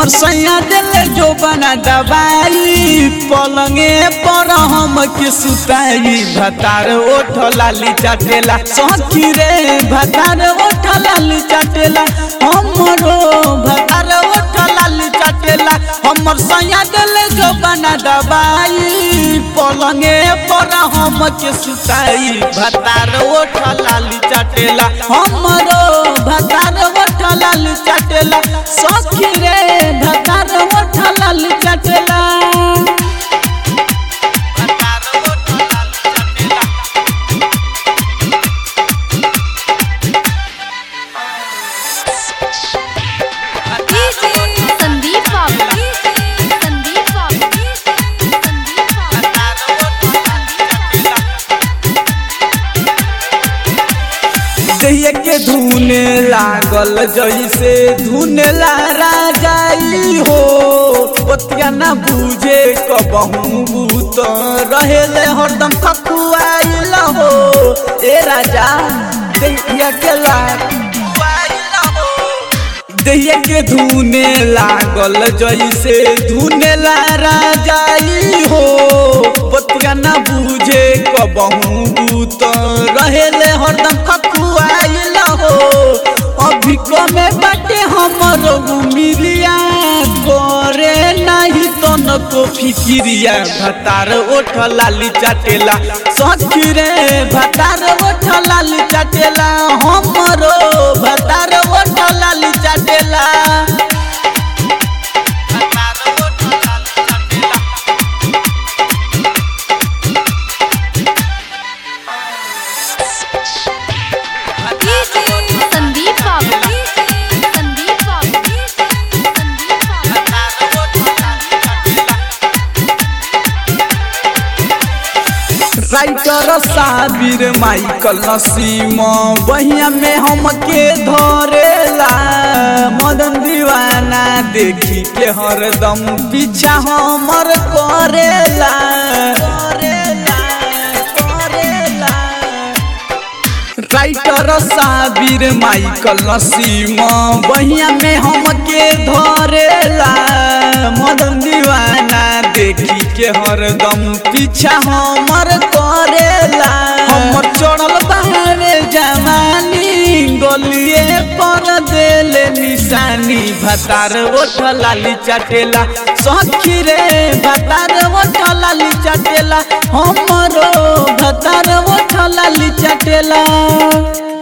हमर सैया दिल जो बना दबाई पलंगे पर हम के सुताई भतार ओठ लाली चाटेला सखी रे भतार ओठ लाली चाटेला हमरो भतार ओठ लाली चाटेला हमर सैया दिल जो बना दबाई पलंगे पर हम के सुताई भतार ओठ लाली चाटेला हमरो भतार ओठ लाली चाटेला सखी रे भतार ओठ लाली चाटेला संदीप बाबू संदीप बाबू संदीप बाबू दहिया के धुने लागल जैसे धुनेला राजाई हो ओतिया ना बुझे कबहू बूत रहेले हरदम खकुआइल हो ए राजा दहिया के लाग दहिया के धुने लागल जैसे धुनेला राजाई हो बतिया ना बुझे कबहू बूत रहेले हरदम खकुआइल हो अभी कमे बाटे हमर मिलिया करे नहीं तन को फिकिरिया भतार ओठ लाली चाटेला सखी रे भतार ओठ लाली चाटेला हमरो भतार ओठ लाली चाटेला संदीप बाबू संदीप बाबू संदीप बाबू राइटर साबिर माइकल नसीम बहिया में हमके धरेला मदन दीवाना देखी के हरदम पीछा हमर करेला करेला करेला राइटर साबिर माइकल नसीम बहिया में हमके धरेला मदन दीवाना देखी के हरदम पीछा हमर करेला हमर चढ़ल बाहरे जवानी गलिए पर देले निशानी भतार ओठ लाली चाटेला सखी रे भतार ओठ लाली चाटेला हमरो भतार ओठ लाली चाटेला